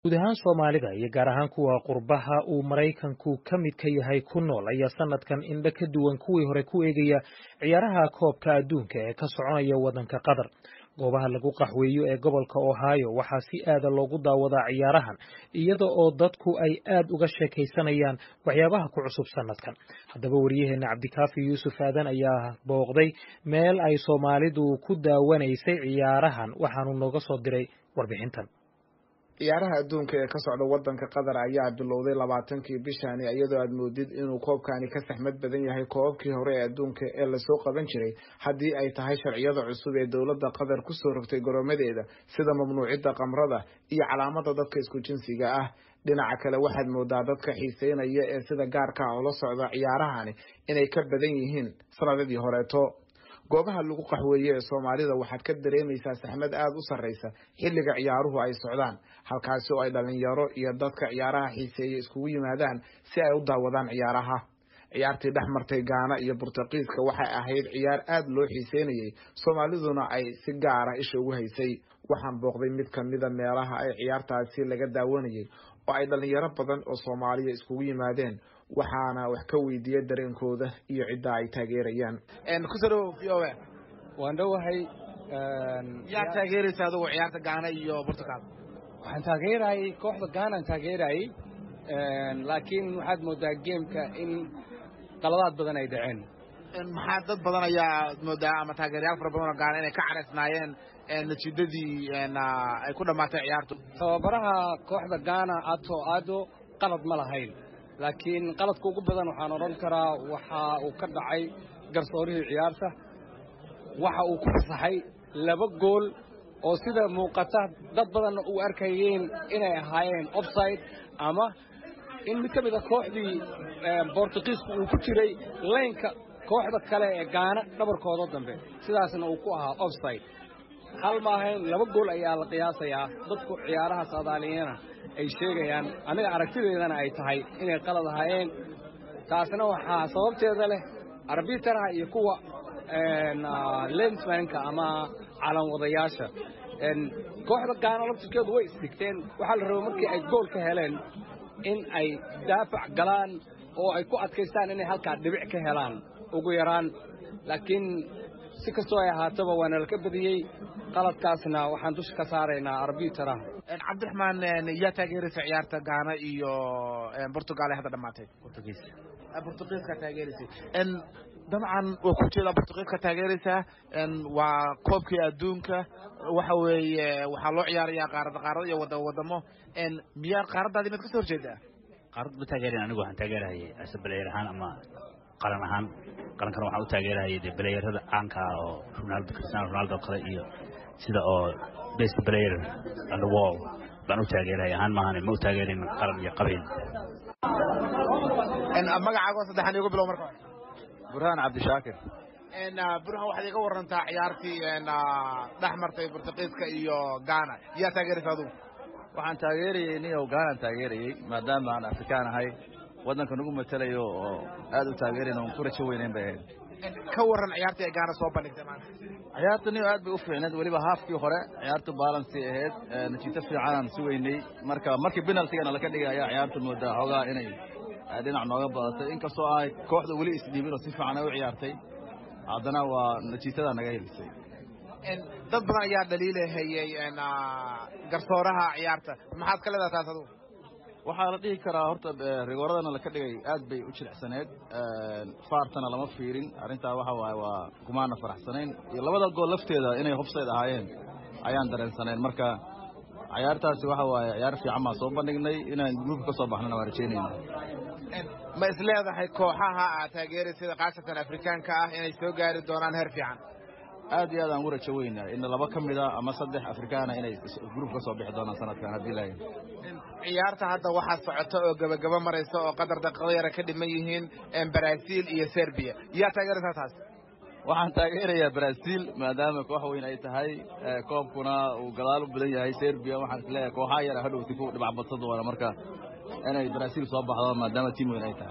guud ahaan soomaalida iyo gaar ahaan kuwa qurbaha uu maraykanku ka mid ka yahay ku nool ayaa sanadkan indho ka duwan kuwii hore ku eegaya ciyaaraha koobka adduunka ee ka soconaya waddanka qatar goobaha lagu qaxweeyo ee gobolka ohio waxaa si aada loogu daawadaa ciyaarahan iyada oo dadku ay aad uga sheekaysanayaan waxyaabaha ku cusub sanadkan haddaba waryaheena cabdikaafi yuusuf aadan ayaa booqday meel ay soomaalidu ku daawanaysay ciyaarahan waxaanu nooga soo diray warbixintan ciyaaraha adduunka ee ka socda waddanka qatar ayaa bilowday labaatankii bishani iyadoo aad moodid inuu koobkani ka saxmad badan yahay koobabkii hore ee adduunka ee lasoo qaban jiray haddii ay tahay sharciyada cusub ee dowladda qatar kusoo rogtay goroomadeeda sida mamnuucidda kamrada iyo calaamada dadka isku jinsiga ah dhinaca kale waxaad moodaa dadka xiiseynaya ee sida gaarka ah ula socda ciyaarahani inay ka badan yihiin sanadadii horeeto goobaha lagu qaxweeye ee soomaalida waxaad ka dareemaysaa saxmad aada u sarraysa xilliga ciyaaruhu ay socdaan halkaasi oo ay dhalinyaro iyo dadka ciyaaraha xiiseeya iskugu yimaadaan si ay u daawadaan ciyaaraha ciyaartii dhex martay gaana iyo burtuqiiska waxay ahayd ciyaar aada loo xiiseynayay soomaaliduna ay si gaara isha ugu haysay waxaan booqday mid kamida meelaha ay ciyaartaasi laga daawanayay oo ay dhalinyaro badan oo soomaaliya iskugu yimaadeen waxaana wax ka weydiiyey dareenkooda iyo cidda ay taageerayaan kusoo v o a waan dhowahay yaa taageeraysa adugu ciyaarta gaana iyo burtugal waxaan taageerayay kooxda gaanaan taageerayay laakiin waxaad moodaa geemka in qaladaad badan ay dhaceen maxaa dad badan ayaa moodaa ama taageerayaal fara badan oo gaana inay ka caraysnaayeen natiijadii ay ku dhammaatay ciyaartu tababaraha kooxda gaana ato ado qalad ma lahayn laakiin qaladka ugu badan waxaan odhan karaa waxa uu ka dhacay garsoorihii ciyaarta waxa uu ku fasaxay laba gool oo sida muuqata dad badanna uu arkayeen inay ahaayeen offside ama in mid ka mid a kooxdii bortugiisku uu ku jiray laynka kooxda kale ee gaana dhabarkooda dambe sidaasna uu ku ahaa offside hal ma ahayn laba gool ayaa la qiyaasayaa dadku ciyaaraha saadaaliyana ay sheegayaan aniga aragtideedana ay tahay inay qalad ahaayeen taasna waxaa sababteeda leh arbitaraha iyo kuwa lensmanka ama calanwadayaasha kooxda gaana laftirkeedu way isdhigteen waxaa la rabay markii ay gool ka heleen in ay daafac galaan oo ay ku adkaystaan inay halkaa dhibic ka helaan ugu yaraan laakiin si kastoo ay ahaataba waana laka badiyey qaladkaasna waxaan dusha ka saaraynaa arbitaraha cabdiraxmaan yaa taageeraysa ciyaarta gaana iyo portugal ee hadda dhamaatay portugiiska taageeraysay dabcan waa ku jeedaa portugiiska taageeraysaa waa koobkii adduunka waxa weeye waxaa loo ciyaarayaa qaarada qaarada iyo wada wadamo miyaa qaaradaadi maad kasoo horjeedaa qaarad ma taageerin anigu waxaan taageerahayay ase balayer ahaan ama qaran ahaan qarankana waxaan u taageerahayay dee balayerada caanka ah oo ronaldo cristiano ronaldo kale iyo sida oo best player on the wall baan u taageerahaya ahaan maahane ma u taageerin qaran iyo qabiil magacaago saddexan igu bilow marka burhaan cabdishaakir burhaan waxaad iga warantaa ciyaartii dhex martay portugiiska iyo gaana yaa taageeraysa adugu waxaan taageerayey niyow gaanaan taageerayey maadaama aan afrikaan ahay waddanka nagu matelayo oo aad u taageerayn oon ku rajo weynayn bay ahayd ka waran ciyaartii ay gaana soo bandhigtay maanta ciyaarta niyo aad bay u fiicneed weliba haafkii hore ciyaartu balansi ahayd natiito fiicanaan sugaynay marka markii penaltigana laka dhigay ayaa ciyaartu moodaa xoogaa inay dhinac nooga badatay inkastoo ay kooxda weli isdhiibin oo si fiican ay u ciyaartay haddana waa natiijadaa naga helisay dad badan ayaa dhaliilahayey garsooraha ciyaarta maxaad ka leedaha taas adugu waxaa la dhihi karaa horta rigooradana laka dhigay aad bay u jilicsaneed faartana lama fiirin arrintaa waxa waaye waa kumaana faraxsanayn iyo labada gool lafteeda inay hofsayd ahaayeen ayaan dareensanayn marka ciyaartaasi waxa waaye ciyaar fiican baan soo bandhignay inaan gruubka ka soo baxnana waa rajaynayna ma is leedahay kooxaha aad taageeraysada khaasatan afrikaanka ah inay soo gaari doonaan heer fiican aad iyo aad aan ugu rajo weynaa in laba ka mida ama saddex afrikaana inay gruub ka soo bixi doonaan sanadkan haddii laayin ciyaarta hadda waxaa socota oo gebagaba maraysa oo qadar daqiiqo yara ka dhiman yihiin brazil iyo serbiya yaa taageeraysaa taas waxaan taageerayaa brazil maadaama koox weyn ay tahay koobkuna uu gadaal u badan yahay serbiya waxaan isleeyahay kooxaha yara hadhowti ku dhibac badsa doona marka inay brazil soo baxdo maadaama tiim weyn ay tahay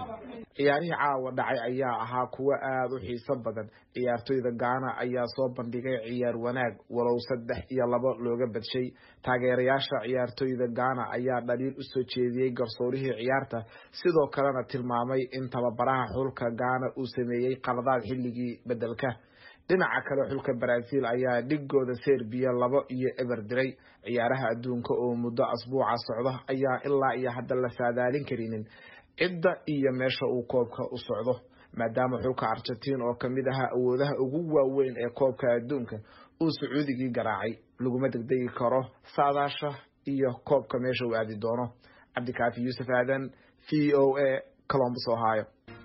ciyaarihii caawa dhacay ayaa ahaa kuwo aada u xiiso badan ciyaartoyda gaana ayaa soo bandhigay ciyaar wanaag walow saddex iyo labo looga badshay taageerayaasha ciyaartoyda gaana ayaa dhaliil usoo jeediyey garsoorihii ciyaarta sidoo kalena tilmaamay in tababaraha xulka gaana uu sameeyey qaladaad xilligii bedelka dhinaca kale xulka brazil ayaa dhigooda serbiya labo iyo eber diray ciyaaraha adduunka oo muddo asbuuca socda ayaa ilaa iyo hadda la saadaalin karinin cidda iyo meesha uu koobka u socdo maadaama xulka argentiin oo kamid ahaa awoodaha ugu waaweyn ee koobka adduunka uu sacuudigii garaacay laguma degdegi karo saadaasha iyo koobka meesha uu aadi doono cabdikaafi yuusuf aadan v o a colombus ohio